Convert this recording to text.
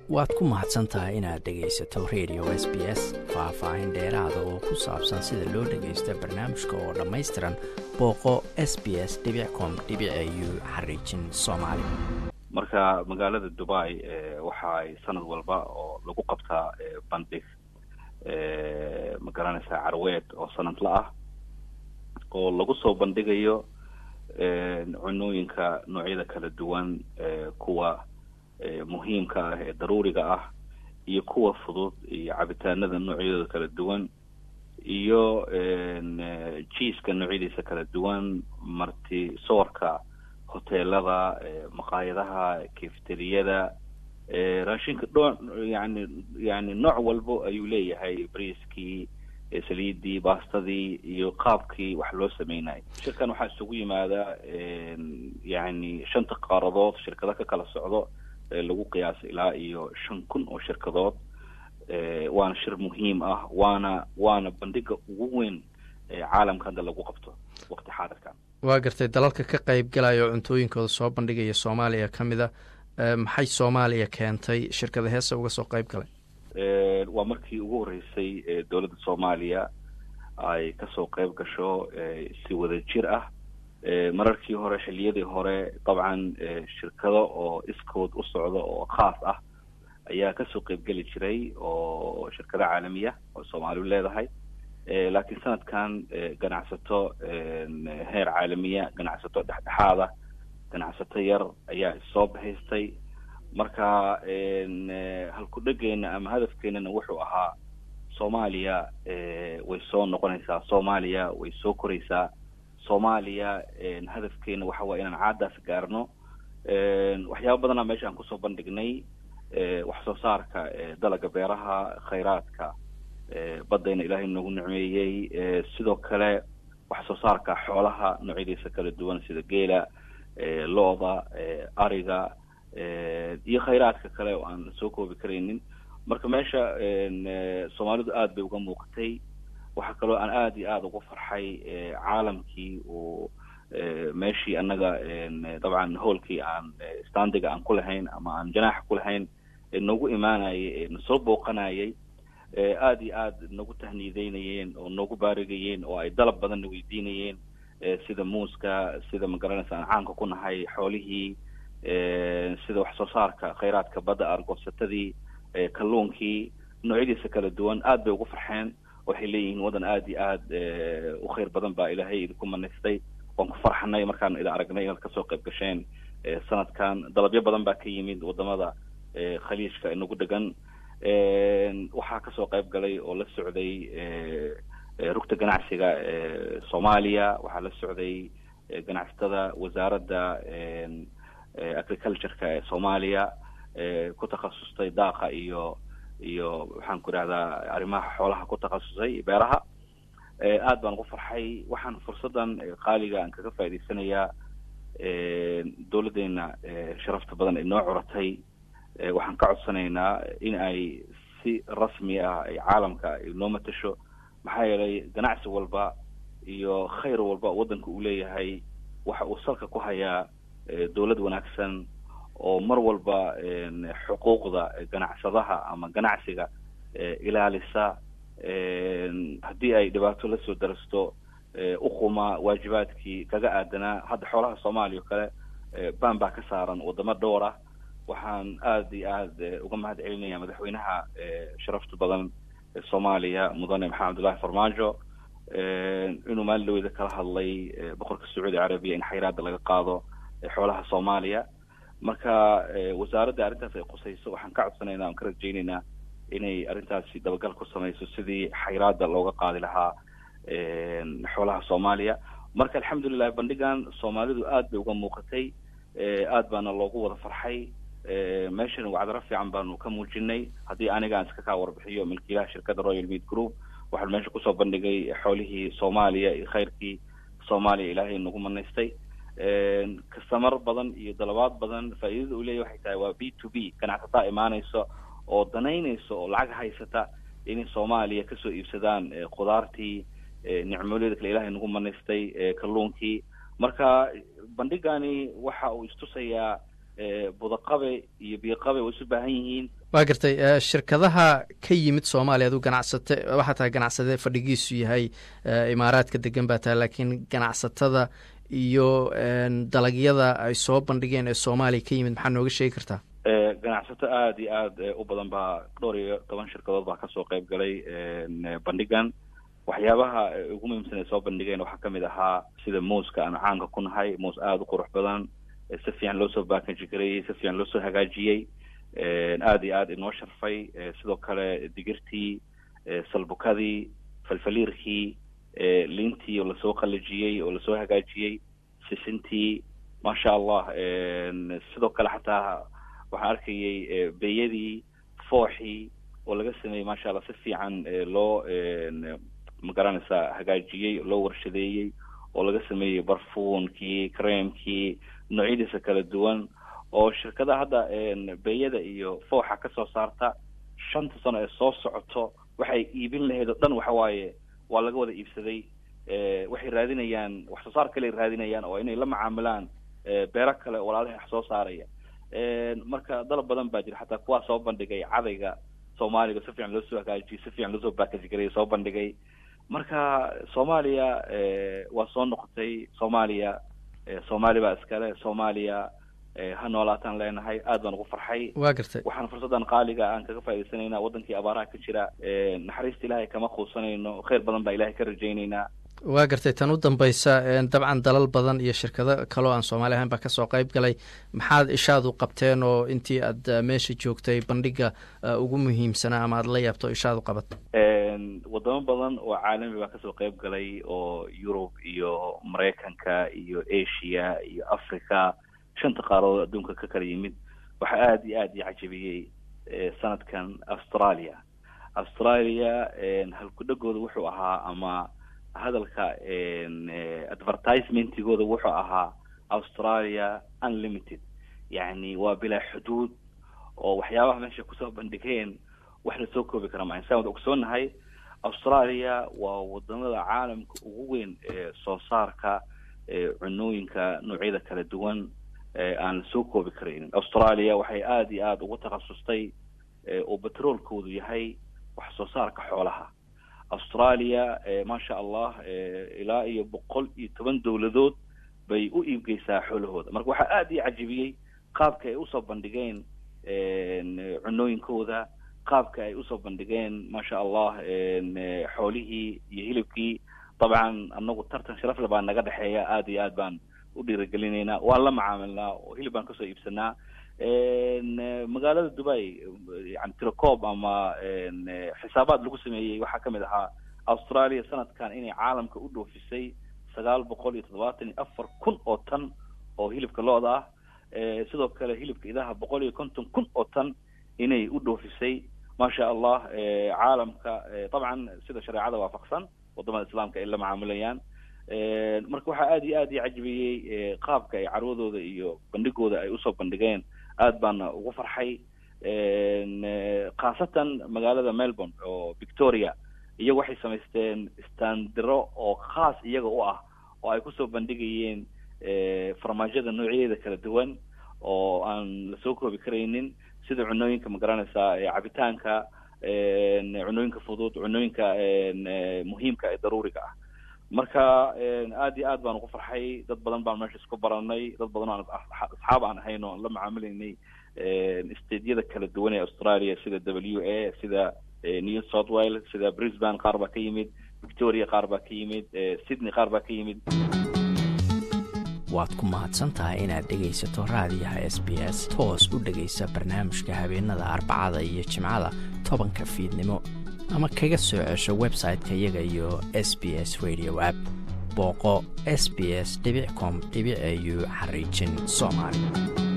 waad ku mahadsan tahay inaad dhegaysato radio s b s faah-faahin dheeraada oo ku saabsan sida loo dhagaysto barnaamijka oo dhammaystiran booqo s b s com u xariijin soomaali marka magaalada dubai waxa ay sanad walba oo lagu qabtaa bandhig ma garanaysaa carweed oo sanadla ah oo lagu soo bandhigayo cunooyinka noocyada kala duwan kuwa muhiimka ah ee daruuriga ah iyo kuwa fudud iyo cabitaanada noocyadooda kala duwan iyo jiiska noocyadiisa kala duwan marti soorka hoteelada maqaayadaha kefteriyada raashinka dho yani yani nooc walbo ayuu leeyahay briiskii saliidii baastadii iyo qaabkii wax loo sameynayay shirkan waxaa isugu yimaada yani shanta qaaradood shirkado ka kala socdo lagu qiyaasa ilaa iyo shan kun oo shirkadood waana shir muhiim ah waana waana bandhiga ugu weyn caalamka hadda lagu qabto waqti xaadirkan waa gartay dalalka ka qeyb galaya oo cuntooyinkooda soo bandhigaya soomaaliya ka mid a maxay soomaaliya keentay shirkada heesa uga soo qeyb galay waa markii ugu horreysay dowladda soomaaliya ay kasoo qeyb gasho si wada jir ah mararkii hore xilliyadii hore dabcan shirkado oo iskood u socda oo khaas ah ayaa kasoo qeybgeli jiray oo shirkado caalamiya oo soomaaliu leedahay laakiin sanadkan ganacsato heer caalamiya ganacsato dhexdhexaada ganacsato yar ayaa issoo bahaystay marka halku-dhegeena ama hadafkeenana wuxuu ahaa soomaaliya way soo noqonaysaa soomaaliya way soo koraysaa soomaaliya hadafkeena waxa waye inaan caadaas gaarno waxyaaba badanaa meesha aan kusoo bandhignay wax soo saarka dalaga beeraha khayraadka baddayna ilaahay noogu nicmeeyey sidoo kale wax soo saarka xoolaha noocyadiisa kala duwan sida geela lo-da ariga iyo khayraadka kale oo aan soo koobi karaynin marka meesha soomaalidu aada bay uga muuqatay waxaa kaloo aan aada iyo aada ugu farxay caalamkii uu meeshii annaga dabcan hoolkii aan standiga aan ku lahayn ama aan janaaxa ku lahayn noogu imaanayay nasoo booqanayay aada iyo aada nagu tahniideynayeen oo noogu baarigayeen oo ay dalab badanna weydiinayeen sida muuska sida magaranaysa aan caanka ku nahay xoolihii sida wax soo saarka khayraadka badda argoosatadii kalluunkii noocyadiisa kala duwan aad bay ugu farxeen waxay leeyihiin waddan aada iyo aada u khayr badan baa ilaahay idinku manaystay waan ku farxanay markaan idin aragnay inaad kasoo qayb gasheen sanadkan dalabyo badan baa ka yimid wadamada khaliijka inagu dhegan waxaa kasoo qayb galay oo la socday rugta ganacsiga soomaaliya waxaa la socday ganacsatada wasaaradda agricultureka ee soomaaliya ku takhasustay daaqa iyo iyo maxaan ku idhahdaa arrimaha xoolaha ku takhasusay beeraha aad baan ugu farxay waxaan fursaddan qaaliga aan kaga faa'idaysanayaa dowladdeena sharafta badan ay noo curatay waxaan ka codsanaynaa in ay si rasmi ah ay caalamka ay noo matasho maxaa yeelay ganacsi walba iyo khayr walba waddanka uu leeyahay waxa uu salka ku hayaa dowlad wanaagsan oo mar walba xuquuqda ganacsadaha ama ganacsiga ilaalisa haddii ay dhibaato lasoo darasto uquma waajibaadkii kaga aadanaa hadda xoolaha soomaaliya o kale baan baa ka saaran wadamo dhowr ah waxaan aada iyo aada uga mahad celinaya madaxweynaha sharafta badan soomaaliya mudane maxamed abdullahi farmaajo inuu maalin dhaweyda kala hadlay boqorka sacuudi carabiya in xayraada laga qaado xoolaha soomaaliya marka wasaaradda arrintaas ay qusayso waxaan ka codsanaynaa aan ka rajaynaynaa inay arrintaasi dabagal ku samayso sidii xayraada looga qaadi lahaa xoolaha soomaaliya marka alxamdulilah bandhigan soomaalidu aada bay uga muuqatay aada baana loogu wada farxay meeshan wacdaro fiican baanu ka muujinay haddii aniga aan iska kaa warbixiyo milkiilaha shirkadda royal mead group waxaan meesha kusoo bandhigay xoolihii soomaaliya iyo khayrkii soomaaliya ilaahay nagu manaystay kastamar badan iyo dalabaad badan faa'iidada uu leeyahy waxay tahay waa b to b ganacsataa imaanaysa oo danaynaysa oo lacag haysata inay soomaaliya kasoo iibsadaan khudaartii nicmooleeda kale ilahay nagu manaystay kalluunkii marka bandhigani waxa uu istusayaa budaqabe iyo biyoqabe way isu baahan yihiin waa gartay shirkadaha ka yimid soomaaliya aduu ganacsate waxaa tahay ganacsade fadhigiisu yahay imaaraadka degan baa tahay laakiin ganacsatada iyo dalagyada ay soo bandhigeen ee soomaaliya ka yimid maxaa nooga sheegi kartaa ganacsato aada iyo aada u badan baa dhowr iyo toban shirkadood baa kasoo qayb galay bandhigan waxyaabaha ugu muhiimsan ay soo bandhigeen waxaa kamid ahaa sida muuska aan caanka ku nahay muus aada u qurux badan si fiican loo soo baakanji gareeyey si fiican loo soo hagaajiyey aada iyo aada inoo sharfay sidoo kale digirtii salbukadii falfaliirkii liintii oo lasoo qalajiyey oo lasoo hagaajiyey sisintii maasha allah sidoo kale xataa waxaan arkayay beyadii fooxii oo laga sameeyey maasha allah si fiican loo magaranaysaa hagaajiyey loo warshadeeyey oo laga sameeyey barfuunkii creamkii noocyadiisa kala duwan oo shirkadaha hadda beyada iyo fooxa kasoo saarta shanta sano ee soo socoto waxay iibin lahayd oo dhan waxa waaye waa laga wada iibsaday waxay raadinayaan wax soo saar kale raadinayaan oo inay la macaamilaan beero kale oo walaalaha wax soo saaraya marka dalab badan baa jira xataa kuwaa soo bandhigay cadayga soomaaliga si fiican loo soo hagaajiyey si fiican loosoo baakaji gareeyay soo bandhigay marka soomaaliya waa soo noqotay soomaaliya soomaali baa iskale soomaaliya ha noolaataan leenahay aad baan ugu farxay waa gartay waxaan fursaddan qaaliga aan kaga faa'idaysanaynaa waddankii abaaraha ka jira naxariista ilaahay kama quusanayno khayr badan baa ilahay ka rajaynaynaa waa gartay tan u dambaysa dabcan dalal badan iyo shirkado kaloo aan soomaali ahayn baa kasoo qayb galay maxaad ishaadu qabteen oo intii aad meesha joogtay bandhiga ugu muhiimsanaa ama aad la yaabto ishaadu qabat wadamo badan oo caalami baa kasoo qayb galay oo yurub iyo maraykanka iyo asia iyo africa shanta qaaradood adduunka ka kala yimid waxaa aada iyo aada ii cajabiyey sanadkan australia australia halkudhegooda wuxuu ahaa ama hadalka advertisementigooda wuxuu ahaa australia unlimited yacni waa bilaa xuduud oo waxyaabaha meesha kusoo bandhigeen wax lasoo koobi kara maa insaan wada ogsoonahay australia waa wadamada caalamka ugu weyn ee soo saarka cunooyinka noocyada kala duwan aan lasoo koobi karaynin australia waxay aada iyo aada ugu takhasustay oo betroolkoodu yahay wax soo saarka xoolaha australia maasha allah ilaa iyo boqol iyo toban dowladood bay u iibgeysaa xoolahooda marka waxaa aada ii cajibiyey qaabka ay usoo bandhigeen cunooyinkooda qaabka ay usoo bandhigeen maasha allah xoolihii iyo hilibkii dabcan anagu tartan sharafle baa naga dhexeeya aada iyo aad baan u dhiirigelinaynaa waan la macaamilnaa oo hilib baan kasoo iibsanaa magaalada dubai yani tirocoob ama xisaabaad lagu sameeyey waxaa kamid ahaa australia sanadkan inay caalamka u dhoofisay sagaal boqol iyo toddobaatan iyo afar kun oo tan oo hilibka lo-da ah sidoo kale hilibka idaha boqol iyo konton kun oo tan inay u dhoofisay maasha allah caalamka dabcan sida shareecada waafaqsan wadamada islaamka ay la macaamilayaan marka waxaa aada iyo aada ii cajibiyey qaabka ay carwadooda iyo bandhigooda ay usoo bandhigeen aad baana ugu farxay khaasatan magaalada melbourne oo victoria iyagu waxay samaysteen standiro oo khaas iyaga u ah oo ay kusoo bandhigayeen farmaajada noocyadeeda kala duwan oo aan lasoo koobi karaynin sida cunooyinka magaranaysaa cabitaanka cunooyinka fudud cunooyinka muhiimka ee daruuriga ah marka aad iyo aad baan ugu farxay dad badan baan meesha isku baranay dad badan oo asxaab aan ahayn oo aan la macaamilaynay stadyada kala duwan ee australia sida w a sida new south wales sida brisbane qaar baa ka yimid victoria qaar baa ka yimid sydney qaar baa ka yimid waad ku mahadsan tahay inaad dhegaysato raadiyaha s b s toos u dhegaysa barnaamijka habeenada arbacada iyo jimcada tobanka fiidnimo ama kaga soo cesho website-ka iyaga iyo s b s radio app booqo s b s com au xariijin soomaali